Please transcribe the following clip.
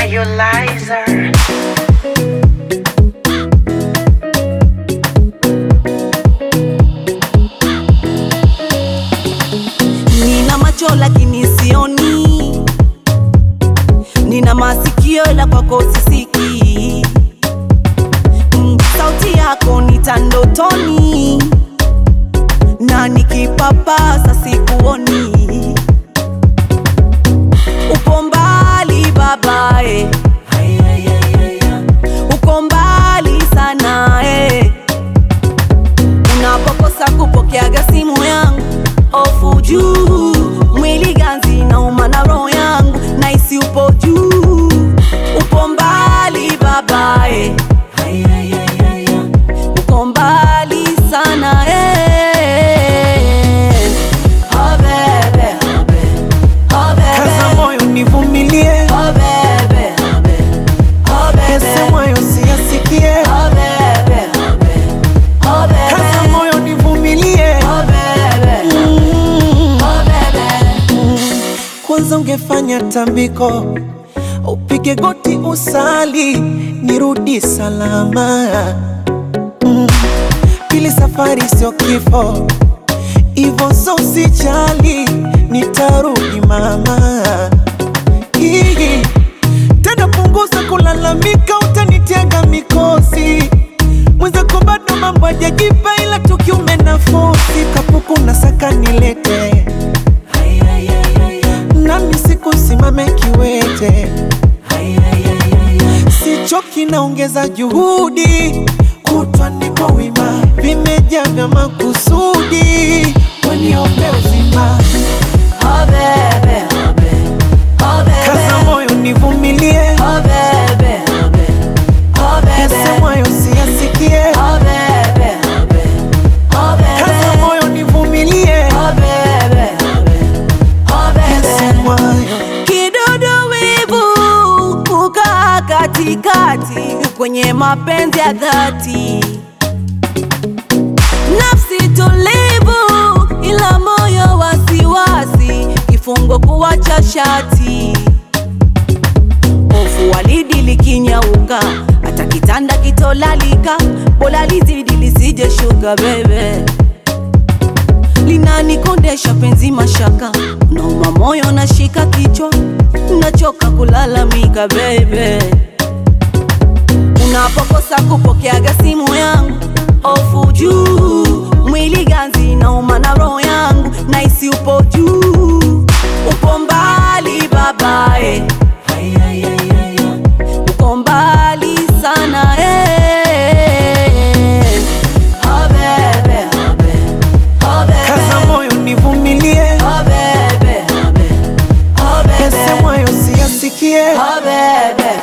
Ayolizer. Nina macho lakini sioni, nina masikio ila kwako sisikii. Mm, Sauti yako nita ndotoni, na nikipapasa sikuoni. Upo mbali babae, uko mbali sana eh. Unapokosa kupokeaga simu yangu, ofu juu, mwili ganzi nauma na roho yangu, naisi upo juu, upo mbali babae, uko mbali sana eh. Oh bebe, oh bebe, oh Kaza bebe, moyo nivumilie, oh bebe, oh bebe, oh bebe, yasemayo siyasikie. oh bebe, oh bebe, oh bebe. Kaza moyo nivumilie, Oh baby, Mm. oh baby, kwanza ungefanya tambiko, upige goti usali, nirudi salama. Mm. Pili, safari sio kifo, ivo so usijali, nitarudi mama. Hii tena, punguza kulalamika, utanitega mikosi mwenzako bado mambo hajajipa, ila tukiume nafosi kapuku na saka nilete nami sikusimame kiwete, sichoki naongeza juhudi, kutwa niko wima, vimejaa vya makusudi, waniombe uzima, oh baby, oh baby, oh kaza baby, moyo nivumilie, oh baby, oh baby, oh baby, yasemwayo siyasikie, oh baby, oh baby, oh kaza baby, moyo nivumilie, oh baby, oh baby, oh baby. yasemwayo Kidudu wivu kukaa katikati kwenye mapenzi ya dhati, nafsi tulivu ila moyo wasiwasi, kifungo kuwacha shati, hofu walidi likinyauka, hata kitanda kitolalika, bora lizidi lisije shuka bebe linanikondesha penzi mashaka, nauma moyo nashika kichwa, nachoka kulalamika bebe. Unapokosa kupokeaga simu yangu, ofu juu, mwili ganzi nauma na roho yangu, naisi upo juu, upo mbali babae, uko mbali sana eh. Oh bebe, oh bebe, oh bebe. kaza moyo nivumilie, Oh baby, oh baby, oh baby, yasemwayo siyasikie, oh baby,